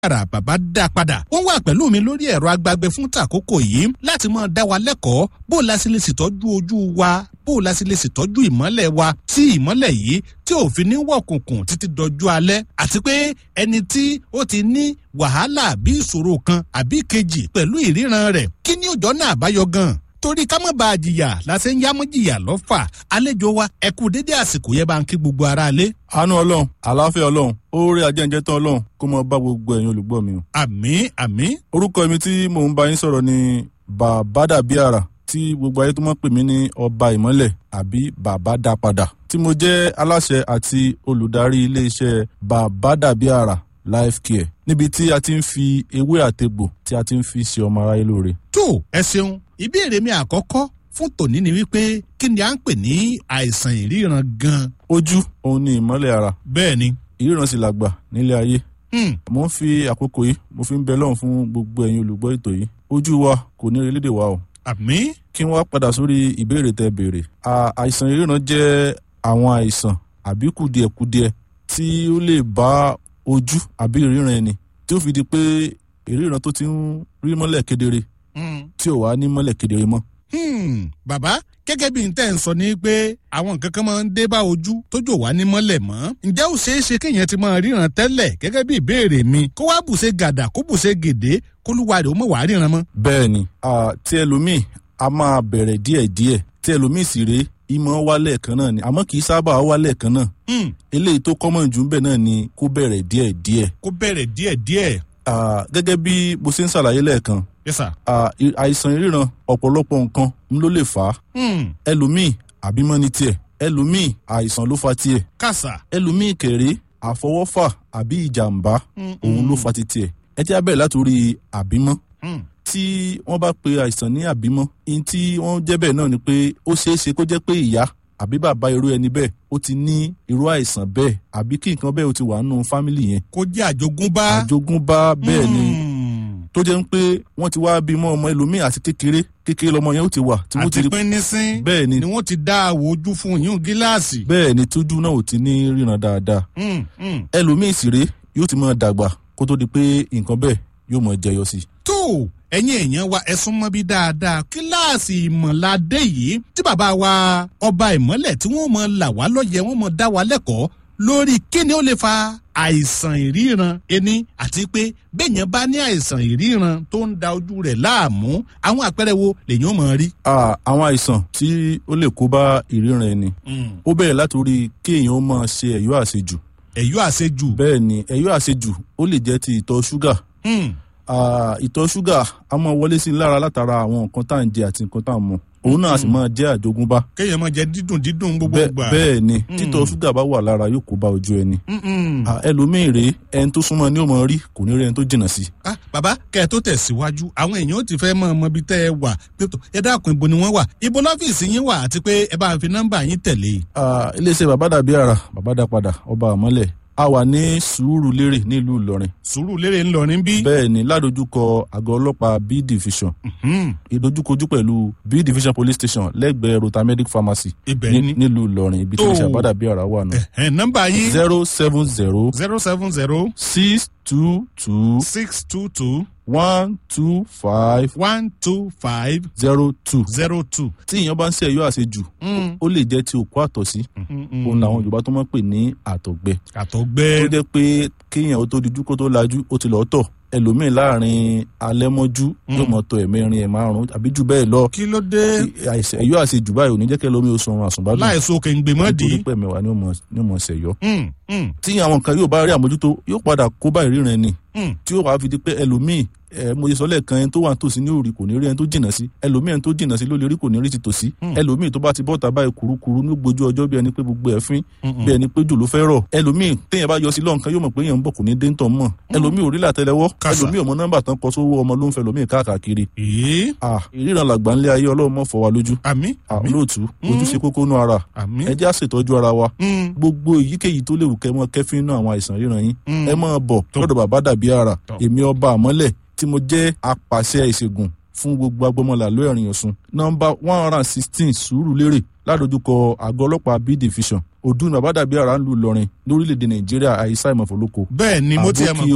ara bàbá dá padà wọ́n wà pẹ̀lú mi lórí ẹ̀rọ agbágbé fún tàkókò yìí láti máa dá wa lẹ́kọ̀ọ́ bó o la sì lè ṣètọ́jú ojú wa bó o la sì lè ṣètọ́jú ìmọ́lẹ̀ wa tí ìmọ́lẹ̀ yìí tí ò fi ní wọ̀kùnkùn títí dọjú alẹ́ àti pé ẹni tí ó ti ní wàhálà àbí ìṣòro kan àbí kejì pẹ̀lú ìríran rẹ̀ kí ni òjọ́ náà àbáyọ gan torí ká má bàa jìyà la ṣe ń yámú jìyà lọ́fà àlejò wa ẹ kú dédé àsìkò yẹn bá ń kí gbogbo ara lé. àánú ọlọ́run àlàáfíà ọlọ́run oore ajẹ́njẹ́ tán ọlọ́run kó mọ bá gbogbo ẹ̀yin olùgbọ́ mi o. àmì àmì. orúkọ mi tí mò ń bá yín sọ̀rọ̀ ni bàbádàbíàrà tí gbogbo ayé tó mọ̀ pè mí ní ọba ìmọ́lẹ̀ àbí bàbá dá padà tí mo jẹ́ aláṣẹ àti olùdarí iléeṣẹ́ bàbádàbíàrà life care níbi tí a ti ń fi ewé àtegbò tí a ti ń fi ṣe ọmọ aráyé lóore. tó ẹ ṣeun ìbéèrè mi àkọ́kọ́ fún tòní ni wípé kí ni à ń pè ní àìsàn ìríran gan. ojú òun ni ìmọ́lẹ̀ ara bẹ́ẹ̀ ni. ìríran sì làgbà nílé ayé Hmm. mo ń fi àkókò yìí mo fi ń bẹ lọ́run fún gbogbo ẹ̀yin olùgbọ́ ètò yìí ojú wa kò ní orílẹ̀-èdè wa o àmì. kí wọ́n padà sórí ìbéèrè tẹ béèrè À- àìsàn ìríran jẹ́ àwọn àìsàn àbí kùdìẹ̀kudiẹ tí ó lè bá ojú àbí ìríran ẹni tí ó fi di pé ìríran tó ti ń rí mọ́lẹ̀ kedere Hmm. tí ò wá ní mọ́lẹ̀ kedere mọ́. Hmm. bàbá gẹ́gẹ́ bí n tẹ́ ń sọ ni pé àwọn nǹkan kan máa ń dé bá ojú tójò wá ní mọ́lẹ̀ mọ́. ǹjẹ́ ó ṣeé ṣe kéèyàn ti máa ríran tẹ́lẹ̀ gẹ́gẹ́ bí ìbéèrè mi kó wá bùṣe gàdà kó bùṣe gèdè kólúwa rẹ̀ ó mọ̀ wá ríran mọ́. bẹ́ẹ̀ ni à, tí ẹlòmíì a máa bẹ̀rẹ̀ díẹ̀díẹ̀ tí ẹlòmíì sì rèé ìmọ̀ wálẹ̀ kan náà ni àmọ́ kì í sábà wálẹ̀ kan náà Hmm. eléyìí tó kọ́mọ̀ jù ń bẹ̀ náà ni kó bẹ̀rẹ̀ díẹ̀díẹ̀ kó bẹ̀rẹ̀ díẹ̀díẹ̀. À, gẹ́gẹ́ bí mo ṣe ń ṣàlàyé lẹ́ẹ̀kan yes sir. à, i- àìsàn ìríran ọ̀pọ̀lọpọ̀ nǹkan ń ló lè fà á Hmm. ẹlòmíì àbímọ́ ní tiẹ̀ ẹlòmíì àìsàn ló fa tiẹ̀ kàṣà. ẹlòmíì kéré àfọwọ́fà àbí ìjàmbá Hmm. òun ló fa ti tiẹ̀ ẹ jẹ́ á bẹ̀rẹ̀ látòrí àbímọ́ Hmm. tí wọ́n bá pe àìsàn ní àbímọ́ ihun tí wọ́n jẹ́ bẹ́ẹ̀ náà ni pé ó ṣeé ṣe kó jẹ́ pé ìyá àbí bàbá irú ẹni bẹ́ẹ̀ ó ti ní irú àìsàn bẹ́ẹ̀ àbí kí nǹkan bẹ́ẹ̀ ó ti wà nínú fámìlì yẹn kó jẹ́ àjogúnbá. àjogúnbá bẹ́ẹ̀ ni Hmm. tó jẹ́ ń pé wọ́n ti wá bímọ ọmọ ẹlòmíì àti kékeré kékeré lọmọ yẹn ó ti wà tí wọ́n ti àti rí pínínsín bẹ́ẹ̀ ni ni wọ́n ti dá àwọ̀ ojú fún yín gíláàsì. bẹ́ẹ̀ ni tójú náà ò ti ní ríran dáadáa Hmm. Hmm. ẹlòmíì sì rèé yóò ti máa dàgbà kó tó di pé nǹkan bẹ́ẹ̀ yóò máa jẹyọ sí i. tó ẹ̀yin èèyàn wa ẹ̀sùn mọ́ bí dáadáa kíláàsì ìmọ̀ládé yìí tí bàbá wa ọba ìmọ̀lẹ̀ tí wọ́n mọ̀ là wá lọ́yẹ̀ wọ́n mọ̀ dá wa lẹ́kọ̀ọ́ lórí kíni ó lè fa àìsàn ìríran ẹni àti pé bẹ́ẹ̀yẹn bá ní àìsàn ìríran tó ń da ojú rẹ̀ láàmú àwọn àpẹẹrẹ wo lèyìn ó mọ̀ rí. À, àwọn àìsàn tí ó lè kó bá ìríran ẹni ó bẹ̀rẹ̀ látòrí kéèyàn ó máa ṣe ẹ̀yọ́ àṣejù ẹ̀yọ́ àṣejù. bẹ́ẹ̀ ni ẹ̀yọ́ àṣejù ó lè jẹ́ ti ìtọ̀ ṣúgà Hmm. À, ìtọ̀ ṣúgà á máa wọlé sí i lára látara àwọn nǹkan tá à ń jẹ àti nǹkan tá à ń mu òun náà á sì máa jẹ́ àjogúnbá kéèyàn máa jẹ dídùn dídùn gbogbo Bẹ́ẹ̀- gbà. bẹ́ẹ̀ ni títọ̀ ṣúgà bá wà lára yóò kó bá ojú ẹni Mm-mm. À, ẹlòmíì rèé ẹni tó súnmọ́ ni ó máa rí kò ní rí ẹni tó jìnnà sí i ah bàbá kẹ́ ẹ tó tẹ̀síwájú àwọn èèyàn ó ti fẹ́ mọ ọmọ ibi tẹ́ ẹ wà pé tó ẹ dákun ibo ni wọ́n wà ibo lọ́fíìsì yín wà àti pé ẹ bá ń fi nọ́mbà yín tẹ̀lé. Ah, iléeṣẹ́ bàbá dàbí àrà bàbá dá padà ọba àmọ́lẹ̀ a wà ní sùúrù lérè nílùú ìlọrin sùúrù lérè ńlọrin bí. bẹ́ẹ̀ ni ládojúkọ àgọ́ ọlọ́pàá b division Hmm, ìdojúkojú pẹ̀lú b division police station lẹ́gbẹ̀ẹ́ rotamedic pharmacy ibẹ̀ ní- ni. nílùú ìlọrin ibi tí Tó. iléeṣẹ́ bàbá dàbí àrà wà náà ẹ nọ́mbà yín zero seven zero zero seven zero six two two six two two one two five one two five zero two zero two. tí èèyàn bá ń ṣe ẹ̀yọ́ àṣejù ó lè jẹ́ ti òkú àtọ̀sí òun làwọn yorùbá tó máa ń pè ní àtọ̀gbẹ àtọ̀gbẹ́. tó jẹ́ pé kéèyàn ó tó dijú kó tó lajú ó ti lọ́ọ́ tọ̀ ẹlòmíín láàrin alẹ́ mọ́jú yóò mọ̀ tọ̀ ẹ̀mẹrin ẹ̀ márùn-ún àbí jù bẹ́ẹ̀ lọ kí ló dé àìsàn ẹ̀yọ́ àṣejù báyìí ò ní jẹ́ kẹ́ lómi oṣù ọ̀run àsùnbádùn láìsọ kèǹgbè mọ́ di. nítorí pé mẹ́wàá ni ó mọ̀- ni ó mọ̀ ṣẹ̀yọ́ Hmm, hmm, tí àwọn nǹkan yóò bá rí àmójútó yóò padà kó bá ìríran ẹni hmm. tí yóò wá fi di pé ẹlòmíì ẹ mo ṣe sọ lẹ́ẹ̀kan ẹni tó wà nítòsí ní òrì kò ní rí ẹni tó jìnnà sí ẹlòmíì ẹni tó jìnnà sí ló lè rí kò ní rí ti tòsí ẹlòmíì tó bá ti bọ́ta báyìí kurukuru ní gbójú ọjọ́ bí ẹni pé gbogbo ẹ̀ fín bí ẹni pé jù ló fẹ́ rọ̀ ẹlòmíì téèyàn bá yọ sí lọ́nkán yóò mọ̀ pé èèyàn ń bọ̀ kò ní dé ń tọ̀ mọ̀ ẹlòmíì ò rí làtẹ́lẹwọ́ Kàsà. ẹlòmíì ò mọ nọ́mbà tán kọ sówó ọmọ ló ń fẹ́ ẹlòmíì káàkiri èé ah ìríran làgbà ńlẹ̀ ayé ọlọ́run mọ̀ fọ́ wa lójú àmì ah olóòtú ojú ṣe kókó nú ara àmì. ẹ jẹ́ àṣetọ́jú ara wa Hmm, gbogbo èyíkéyìí tó léwu kẹ́ mọ́ kẹ́fín náà àwọn àìsàn ríran yín Mm. ẹ máa bọ̀ Tó. lọ́dọ̀ bàbá dàbí ara Tó. èmi ọba àmọ́lẹ̀ tí mo jẹ́ apàṣẹ ìṣègùn fún gbogbo agbọmọlà ló ẹ̀rìn ọ̀sùn nọmba one hundred and sixteen sùúrù lérè ládojúkọ àgọ́ ọlọ́pàá b division ọdún bàbá dàbí ara ń lu ìlọrin lórílẹ̀‐èdè nàìjíríà àìsàn ìmọ̀fọ́lọ́kọ bẹ́ẹ̀ ni mo ti ẹ̀ mọ̀ àbókí pé wa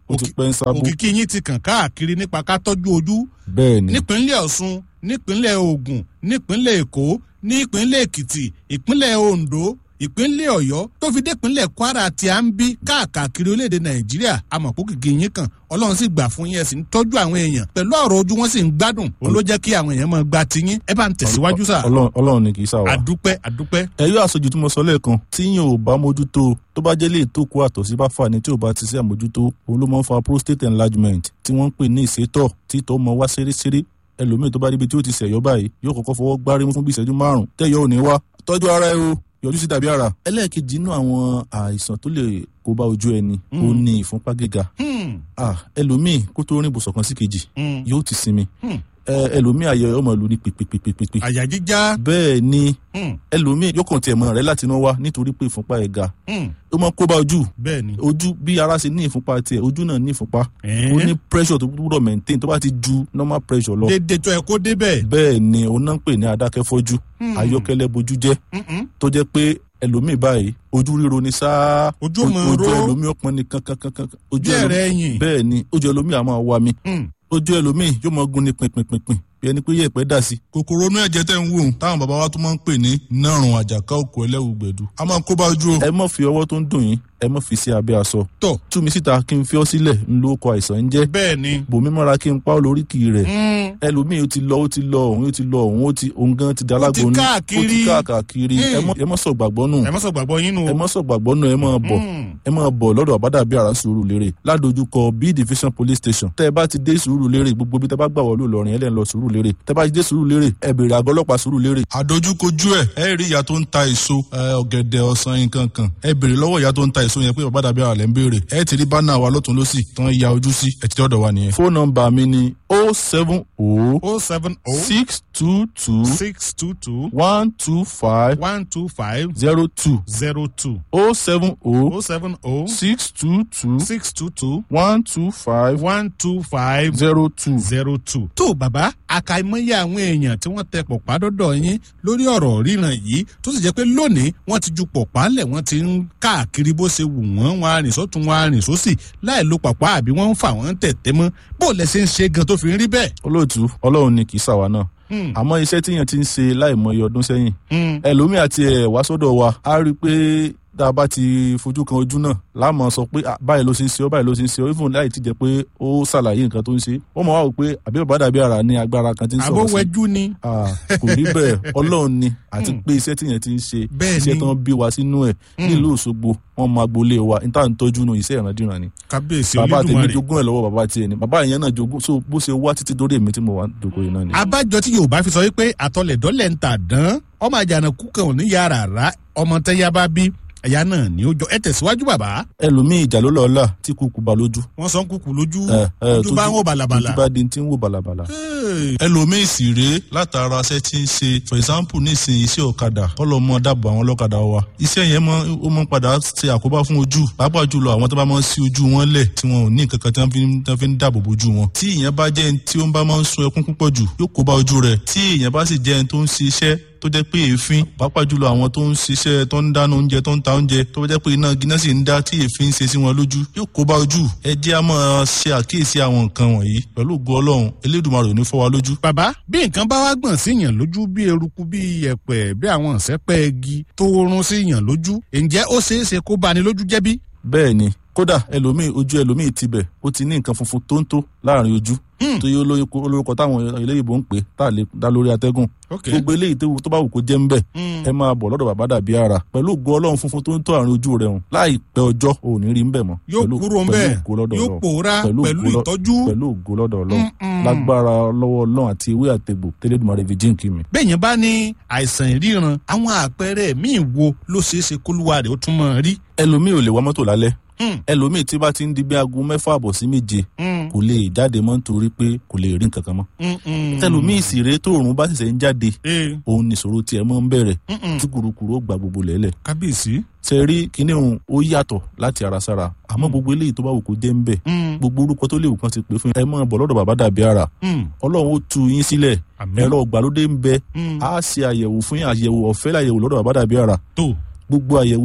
ó ti pẹ́ ń sábó òkìkí yín ti kàn káàkiri nípa ká tọ́jú ojú bẹ́ẹ̀ ni nípínlẹ̀ ọ̀ṣun nípínlẹ̀ ogun nípínlẹ̀ èkó nípínlẹ̀ èkìtì ìpínlẹ̀ ondo ìpínlẹ̀ ọ̀yọ́ tó fi dépínlẹ̀ kwara tí a ń bí káàkiri orílẹ̀-èdè nàìjíríà amọ̀pọ̀ kìkì yín kan ọlọ́run sì gbà fún yín ẹ̀ sì ń tọ́jú àwọn èèyàn pẹ̀lú ọ̀rọ̀ ojú wọn sì ń gbádùn òun ló jẹ́ kí àwọn èèyàn máa gba tiyín ẹ bá ń tẹ̀síwájú sà Ọlọ́run- ọlọ́run ni kì í ṣàwà. àdúpẹ́ àdúpẹ́ ẹ̀yọ́ àṣojú tí mo sọ lẹ́ẹ̀kan tí yín ò bá mójútó tó bá jẹ́ lè tó kó àtọ̀sí bá fà ní tí ò bá ti sí àmójútó òun ló máa ń fa prostate enlargement tí wọ́n ń pè ní ìsétọ̀ tí tó mọ wá ṣeréṣeré ẹlòmíì tó bá ríbi tí ó ti ṣẹ̀yọ́ báyìí yóò kọ́kọ́ fọwọ́ gbárí mú fún bí ìṣẹ́jú márùn-ún tẹ́yọ̀ ò ní wá tọ́jú ara ẹ o yọjú sí tàbí ara. ẹlẹ́ẹ̀kejì inú àwọn àìsàn tó lè kó bá ojú ẹni ó ní ìfúnpá gíga Hmm, Ah, ẹlòmíì kó tó rìn ibùsọ̀ kan sí kejì hmm, yóò ti sinmi hmm. Ẹ, ẹlòmíì ayọ̀ ọmọ ìlú ní pèpèpèpèpè àyà jíjá bẹ́ẹ̀ ni hmm, ẹlòmíì yóò kàn tiẹ̀ mọ́ rẹ̀ láti inú wá nítorí pé ìfúnpá ẹ̀ ga hmm. ó máa ń kó bá ojú bẹ́ẹ̀ ni ojú bí ara ṣe ní ìfúnpá tiẹ̀ ojú náà ní ìfúnpá Ẹ̀ẹ́. ó ní pressure tó gbúdọ̀ maintain tó bá ti ju normal pressure lọ dédé tó ẹ kó débẹ̀ bẹ́ẹ̀ ni òun náà ń pè ní adákẹ́fọ́jú Hmm. ayọ́kẹ́lẹ́ bojú jẹ́ Mm-mm. tó jẹ́ pé ẹlòmíì báyìí ojú ríro ni sáá Ojú O- máa ojú ró. ẹlòmíì ọpọn ni kankankankan ojú bí ẹ̀rẹ̀ ẹlòmíì ẹ̀yìn bẹ́ẹ̀ ni ojú ẹlòmíì á máa wá mi Hmm. ojú ẹlòmíì yóò máa gún ní pinpinpinpin bí ẹni pé yẹ̀pẹ̀ dà sí. kòkòrò inú ẹ̀jẹ̀ tẹ̀ ń wò ó táwọn bàbá wa tún máa ń pè ní nárùn àjàká òkú ẹlẹ́wù gbẹ̀dú a máa ń kó bá ojú o. ẹ má fi ọwọ́ tó ń dùn yín ẹ má fi sí abẹ́ aṣọ. tọ̀ tú mi síta kí n fi ọ́ sílẹ̀ ń lo ọkọ̀ àìsàn ń jẹ́ bẹ́ẹ̀ ni bòmí mọ́ra kí n pa ọ́ lóríkì rẹ̀ Hmm. ẹlòmíì ó ti lọ ó ti lọ òun ó ti lọ òun ó ti òun gan ti Ó ti dalágbó ní káàkiri. ó ti káàkiri ẹ mọ́- ẹ mọ́ sọ gbàgbọ́ nù ẹ má sọ gbàgbọ́ yín nù ẹ mọ́ sọ gbàgbọ́ nù ẹ máa bọ̀ Hmm. ẹ máa bọ̀ lọ́dọ̀ àbádàbí àrà sùúrù lérè ládojúkọ b division police station tẹ́ ẹ bá ti dé sùúrù lérè gbogbo bí tẹ́ bá gbà wọlé Ìlọrin ẹ lẹ́ ń lọ sùúrù lérè tẹ́ bá ti dé sùúrù lérè ẹ béèrè àgọ́ ọlọ́pàá sùúrù lérè. àdójúkojú ẹ ẹ rí ìyá tó ń ta èso ọ̀gẹ̀dẹ̀ ọ̀sán nǹkan kan ẹ béèrè lọ́wọ́ ìyá tó ń ta èso yẹn pé àbádàbí àrà lẹ́ ń béèrè ẹ ti rí bánà wa lọ́tún lọ́sì tán ya ojú sí ẹ ti dọ́dọ̀ wa nìyẹn. fóònù nọ́mbà mi ni o seven o oh seven oh six two two six two two one two five one two five zero two zero two o seven o oh seven oh six two two six two two one two five one two five zero two. zero two. tó bàbá àkàìmọye àwọn èèyàn tí wọ́n tẹ pọ̀pá dọ́dọ̀ yín lórí ọ̀rọ̀ ríran yìí tó sì jẹ́ pé lónìí wọ́n ti ju pọ̀pá lẹ̀ wọ́n ti ń káàkiri bó ṣe wù wọ́n wọn arìn sọ́tún wọn arìn sósì láì lo pọ̀pá àbí wọ́n ń fà wọ́n tẹ̀tẹ̀ mọ́ bó lẹ ṣe ń ṣe gan tó fi ń rí bẹ́ẹ̀. olóòtú ọlọ́run ni kì í ṣàwa náà Hmm. àmọ́ iṣẹ́ tíyẹn ti ń ṣe láìmọye ọdún sẹ́yìn Hmm. ẹlòmíì àti ẹ̀ wá sọ́dọ̀ wa á rí i pé tá a bá ti fojú kan ojú náà láàmú sọ pé "Ah, báyìí ló ṣe ń ṣe ọ báyìí ló ṣe ń ṣe ọ even láì ti jẹ́ pé ó ṣàlàyé nǹkan tó ń ṣe ó mọ̀ wá wò pé àbí bàbá dàbí ara ní agbára kan tí ń sọ̀rọ̀ sí àbówẹ́jú ni. Ah, kò rí bẹ́ẹ̀ ọlọ́run ni àti pé iṣẹ́ tíyẹn ti ń ṣe Bẹ́ẹ̀ iṣẹ́ ni. tán bí wa sínú ẹ̀ nílùú Òṣogbo wọn máa gbolé wa níta ń tọ́jú nù iṣẹ́ ìrandíran ni kábíyèsí bàbá tèmi olódùmarè. jogún ẹ̀ lọ́wọ́ bàbá tiẹ̀ ni bàbá yẹn náà jogún so bó ṣe wá títí dórí èmi tí mo wà dòkó yìí náà ni. abájọ tí yorùbá fi sọ wípé àtọlẹ̀dọ́lẹ̀ ń tà dán ọmọ àjànàkú kan ò ní yàrá rà ọmọ tẹ́yà bá bí ẹ̀yà náà ní ó jọ ẹ tẹ̀síwájú bàbá ẹlòmíì ìjà ló lọ́ọ́ là tí kúkú ba lójú. wọ́n sọ ń kúkú lójú ẹ ẹ ojú bá ń wò bàlàbàlà. ojú bá di ti ń wò bàlàbàlà. Hey. ẹlòmíì sì rèé látara ṣẹ́ tí ń ṣe for example nísìnyí iṣẹ́ ọ̀kadà kọ́lọ́ mọ́ dábọ̀ àwọn ọlọ́kadà wa iṣẹ́ yẹn mọ́ ó mọ́ padà ṣe àkóbá fún ojú pàápàá jùlọ àwọn tó bá máa ń sí ojú wọn lẹ̀ tí wọn ò ní nǹkan kan tí wọ́n fi ń- tí wọ́n fi ń dáàbò bojú wọn tí ìyẹn bá jẹ́ ẹni tí ó ń bá máa ń sun ẹkún púpọ̀ jù yóò kó bá ojú rẹ̀ tí ìyẹn bá sì jẹ́ ẹni tó ń ṣiṣẹ́ tó jẹ́ pé èéfín pàápàá jùlọ àwọn tó ń ṣiṣẹ́ tó ń dáná oúnjẹ tó ń ta oúnjẹ tó jẹ́ pé iná gíná sì ń dá tí èéfín ń ṣe sí wọn lójú yóò kó bá ojú ẹ jẹ́ á máa ṣe àkíyèsí àwọn nǹkan wọ̀nyí pẹ̀lú ògo Ọlọ́run Elédùmarè ò ní fọ́ wa lójú bàbá bí nǹkan bá wá gbọ̀n sí yàn lójú bí eruku bí yẹ̀pẹ̀ bí àwọn ìṣẹ́pẹ́ igi tó rún sí yàn lójú ǹjẹ́ ó ṣeé ṣe kó bani lójú jẹ́ bí? bẹ́ẹ̀ ni kódà ẹlòmíì ojú ẹlòmíì tibẹ̀ ó ti ní nǹkan funfun tó ń tó láàrin ojú Hmm. tó yẹ olóyún- olórúkọ táwọn eléyìnbó ń pè tá a lè dá lórí atẹ́gùn ok gbogbo eléyìí tó tó bá wù kó jẹ́ ń bẹ̀ Hmm. ẹ máa bọ̀ lọ́dọ̀ bàbá dàbí ara pẹ̀lú ògo ọlọ́run funfun tó ń tó àárín ojú rẹ̀ hùn láìpẹ́ ọjọ́ ò ní rí ń bẹ̀ mọ́ yóò Pẹ̀lú- kúrò ń pẹ̀lú bẹ̀ ògo lọ́dọ̀ yóò Ọlọ́run. pòórá Pẹ̀lú pẹ̀lú ògo lọ- ìtọ́jú pẹ̀lú ògo lọ́dọ̀ ọlọ́run Mm-mm. lágbára lọ́wọ́ ọlọ́run àti ewé àtegbò tẹ́lẹ̀dùmarè fi jíǹkì mi. bẹ́ẹ̀yẹn bá ní àìsàn ìríran àwọn àpẹẹrẹ míì wo ló ṣeé ṣe kólúwa rẹ̀ ó tún mọ̀ rí. ẹlòmíì ò lè wá mọ́tò lálẹ́ Hmm. ẹlòmíì tí bá ti ń di bí aago mẹ́fà àbọ̀ sí méje Hmm. kò lè jáde mọ́ nítorí pé kò lè rí nǹkan kan mọ́ Hmm. Hmm. ẹlòmíì sì rèé tóòrùn bá ṣẹ̀ṣẹ̀ ń jáde Eh. òun nìṣòro tiẹ̀ mọ́ ń bẹ̀rẹ̀ Hmm. tí kùrukùru ó gba gbogbo lẹ́lẹ̀ kábíyèsí. ṣe rí kinní òun ó yàtọ̀ láti ara sára àmọ́ gbogbo eléyìí tó bá wù kó jẹ́ ń bẹ̀ Hmm. gbogbo orúkọ tó lè wù kán ti pè fún yín ẹ máa bọ̀ lọ́dọ̀ bàbá dàbí ara Hmm. ọlọ́run ó tu yín sílẹ̀ Àmín. ẹ̀rọ ìgbàlódé ń bẹ Hmm. á ṣe àyẹ̀wò fún yín àyẹ̀wò ọ̀fẹ́ láyẹ̀wò lọ́dọ̀ bàbá dàbí ara tó gbogbo àyẹ̀wò wa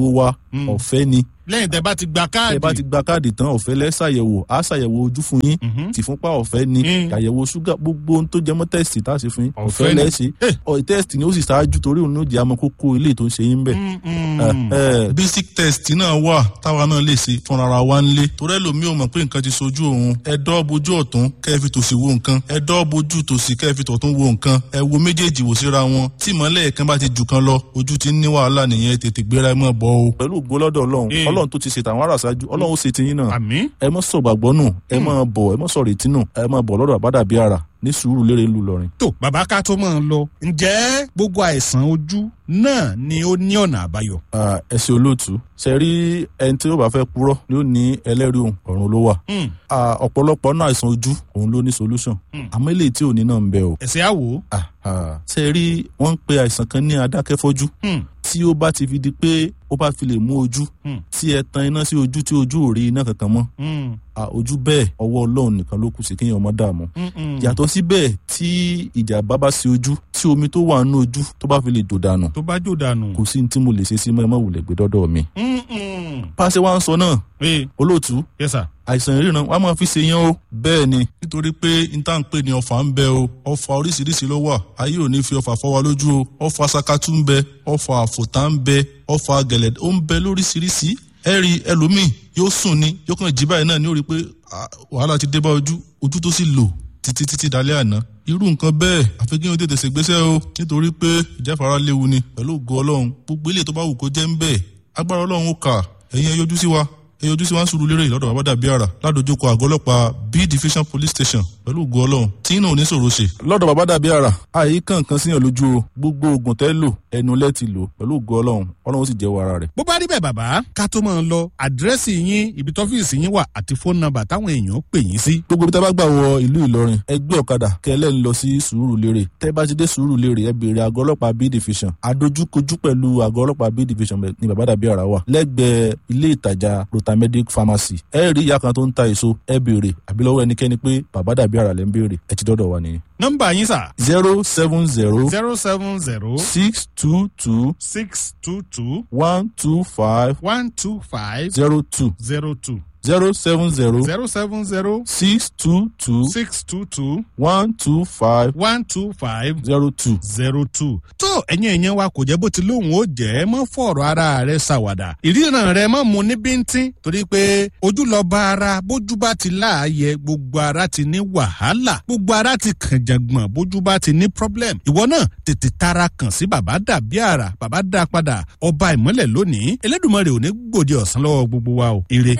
Mm. ọ̀fẹ́ ni lẹ́yìn tẹ́ bá ti gba káàdì. ẹ bá ti gba káàdì tán ọ̀fẹ́ lẹ́ ṣàyẹ̀wò á ṣàyẹ̀wò ojú fún yín Mhm. tìfúnpá ọ̀fẹ́ ni Mm. àyẹ̀wò ṣúgà gbogbo ohun tó jẹ mọ́ tẹ́sítì tá a ṣe fún yín Ọ̀fẹ́ ọ̀fẹ́ ni. lẹ́ ṣe Eh. ọ̀ tẹ́sítì ni ó sì ṣáájú torí òun ló jẹ́ àmọ́ kókó ilé tó ń ṣe yín bẹ̀. Mm, mm. Eh, eh, basic test náà wà táwa náà lè ṣe fúnra ara wa nílé torí ẹlòmíì ò mọ̀ pé nǹkan ti sojú òun ẹ dọ́ bojú ọ̀tún kẹ́ ẹ fi tòsì wo nǹkan ẹ dọ́ bojú tòsì kẹ́ ẹ fi tọ̀tún wo nǹkan ẹ wo méjèèjì wò síra wọn tí ìmọ̀lẹ̀ kan bá ti jù kan lọ ojú ti ń ní wàhálà nìyẹn tètè gbéra ẹ mọ̀ bọ́ o. pẹ̀lú ògbólọ́dọ̀ ọlọ́run Eh. ọlọ́run tó ti ṣe tàwọn ará ṣáájú ọlọ́run ó ṣe tiyín náà àmì. ẹ mọ́ sọ̀gbàgbọ́ nù ẹ mọ́ bọ̀ ẹ mọ́ sọ̀rọ̀ ìtì nù ẹ mọ́ bọ̀ lọ́dọ̀ àbádàbí ara ní sùúrù lérè ìlú Ìlọrin. tó bàbá ká tó máa lọ ǹjẹ́ gbogbo àìsàn ojú náà ni ó ní ọ̀nà àbáyọ. Ah, ẹ ṣe olóòtú ṣe rí ẹni tí ó bá fẹ́ purọ́ ni ó ní ẹlẹ́rìí òun ọ̀run ló wà. Mm. Ah, ọ̀pọ̀lọpọ̀ náà àìsàn ojú òun ló ní solution Mm. àmọ́ eléyìí tí ò ní náà ń bẹ o. ẹ̀sẹ̀ àwò. Ah, ah. ṣe rí wọ́n ń pe àìsàn kan ní adákẹ́fọ́jú Mm. tí ó bá ti fi di pé ó bá fi lè mú ojú Mm. tí ẹ tan iná sí ojú tí ojú ò rí iná kankan mọ́ Mm. Ah, ojú bẹ́ẹ̀ ọwọ́ ọlọ́run nìkan ló kù sí kéèyàn ọmọ dààmú Mm, mm. yàtọ̀ síbẹ̀ tí ìjàmbá bá sí ojú tí omi tó wà nínú ojú tó bá fi lè dò dànù tó bá jò dànù. kò sí ní tí mo lè ṣe sí mọ́ ẹ má wulẹ̀ gbé dọ́dọ̀ mi. Mm, mm. pàṣẹ wa ń sọ náà ee olóòtú yes sir. àìsàn ìríran wa máa fi ṣe yẹn o bẹ́ẹ̀ ni nítorí pé níta ń pè ní ọfà ń bẹ o ọfà oríṣiríṣi ló wà ayé ò ní fi ọfà fọ́ wa lójú o ọfà sakatu ń bẹ ọfà àfòtá ń bẹ ọfà gẹ̀lẹ̀ ó ń bẹ lóríṣiríṣi ẹ rí ẹlòmíì yóò sùn ni yóò kàn jí báyìí náà ní ó rí i pé ah, wàhálà ti dé bá ojú ojú tó sì lò títí títí dalẹ́ àná irú nǹkan bẹ́ẹ̀ àfi kí wọ́n tètè ṣègbésẹ̀ o nítorí pé ìjáfara léwu ni pẹ̀lú ògo ọlọ́run gbogbo ilé tó bá wù kó jẹ́ ń bẹ́ẹ̀ agbára ọlọ́run ó kà ẹ̀yin ẹ yọjú sí wa ẹ yọjú sí wa ń sùúrù lérè lọ́dọ̀ bàbá dàbí àrà ládojúkọ àgọ́ ọlọ́pàá b division police station pẹ̀lú ògo ọlọ́run tí náà ò ní sòro ṣe. lọ́dọ̀ bàbá dàbí ara àyè kankan síyàn lójú o gbogbo oògùn tẹ́ lò ẹnu lẹ́ ti lò pẹ̀lú ògo ọlọ́run ọlọ́run sì jẹ́wọ́ ara rẹ̀. bó bá rí bẹ́ẹ̀ bàbá ká tó máa lọ àdírẹ́sì yín ibi tọ́fíìsì yín wà àti fóònù nọ́mbà táwọn èèyàn pè yín sí. gbogbo ibi tẹ́ bá gbà wọ ìlú Ìlọrin ẹ gbé ọ̀kadà kẹlẹ́ ń lọ sí sùúrù lérè tẹ́ bá ti dé sùúrù lérè ẹ béèrè àgọ́ ọlọ́pàá b division adójúkojú pẹ̀lú àgọ́ ọlọ́pàá b division ní bàbá dàbí ara wà lẹ́gbẹ̀ẹ́ ilé ìtajà rotamedic pharmacy ẹ rí ìyá kan tó ń ta èso ẹ béèrè àbí lọ́wọ́ ẹnikẹ́ni pé bàbá dàbí ara lẹ́ ń béèrè ẹ ti dọ́dọ̀ wa nìyẹn. nọ́mbà yín sà zero seven zero zero seven zero six two two six two two one two five one two five zero two zero two zero seven zero zero seven zero six two two six two two one two five one two five zero two. zero two. tó ẹ̀yin èèyàn wa kò jẹ́ bó ti lóhùn ó jẹ́ mọ́ fọ̀rọ̀ ara rẹ̀ ṣàwàdà ìríran rẹ̀ mọ́ mu ní bíntín torí pé ojú lọ bá ara bójú bá ti láàyè gbogbo ara ti ní wàhálà gbogbo ara ti kànjàngbọ̀n bójú bá ti ní problem ìwọ náà tètè tara kàn sí bàbá dàbí àrà bàbá dá padà ọba ìmọ́lẹ̀ lónìí Elédùmarè ò ní gbòde ọ̀sán lọ́wọ́ gbogbo wa o ire.